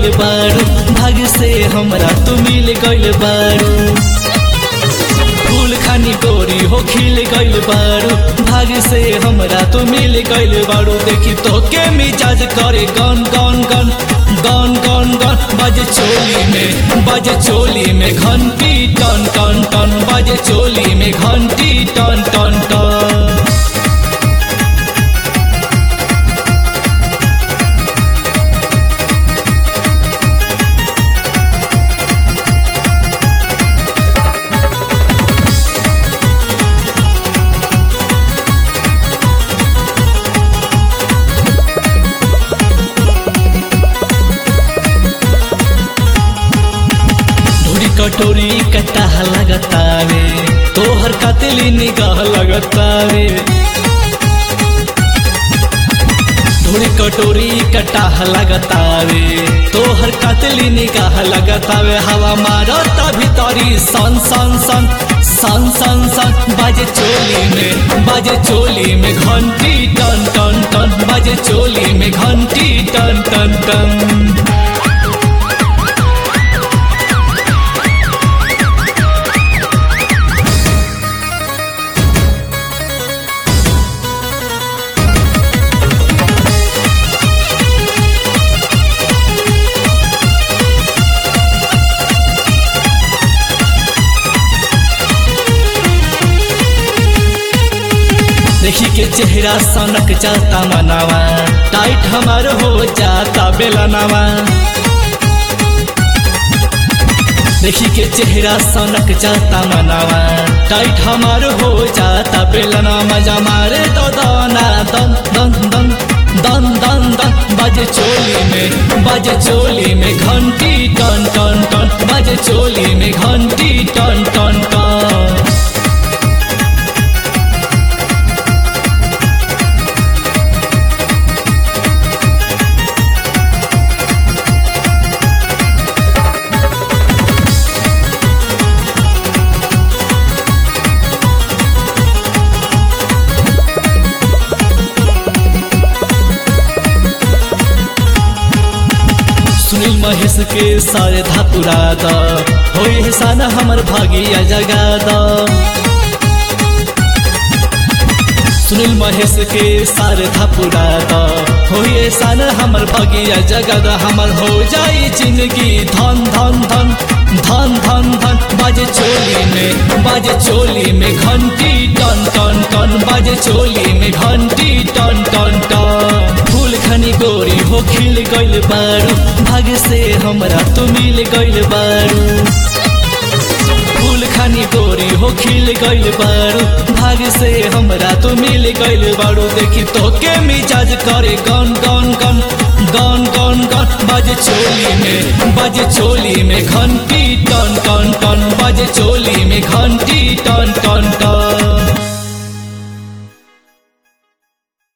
गइल बारू भाग से हमरा तू मिल गइल बारू फूल खानी गोरी हो खिल गइल बारू भाग से हमरा तू मिल गइल बारू देखी तो के मिजाज करे गन गन गन गन गन गन बाजे चोली में बाजे चोली में घंटी टन टन टन बाजे चोली में घंटी टन टन टन धुरी कटोरी कटाह लगतावे तोहर कतली निगाह लगतावे धुरी कटोरी कटाह लगतावे तोहर कतली निगाह लगतावे हवा मारता भीतरी सन सन सन सन सन सन बाजे चोली में बाजे चोली में घंटी टन टन टन बाजे चोली में घंटी टन टन टन देखी के चेहरा सनक जाता मनावा टाइट हमार हो जाता बेलनावा देखी के चेहरा सनक जाता मनावा टाइट हमार हो जाता बेलना मजा मारे तो दाना दन दन दन दन दन दन बाजे चोली में बाजे चोली में घंटी टन टन टन बाजे चोली में घंटी टन टन टन सुनील महेश के सारे धातुरा द हो एहसान हमर भागिया जगा द सुनील महेश के सारे धापुरा द हो एहसान हमर भागिया जगा द हमर हो जाई जिंदगी धन धन धन धन धन धन बाजे चोली में बाजे चोली में घंटी टन टन टन बाजे चोली में घंटी टन टन टन फूल खनी गोरी हो खिल गइल बारू भाग से हमरा तू मिल गइल बारू फूल खानी गोरी हो खिल गइल बारू भाग से हमरा तू मिल गइल बारू देखी तो के मिजाज करे गन गन गन गन गन गन बाजे चोली में बाजे चोली में घंटी टन टन टन बाजे चोली में घंटी टन टन टन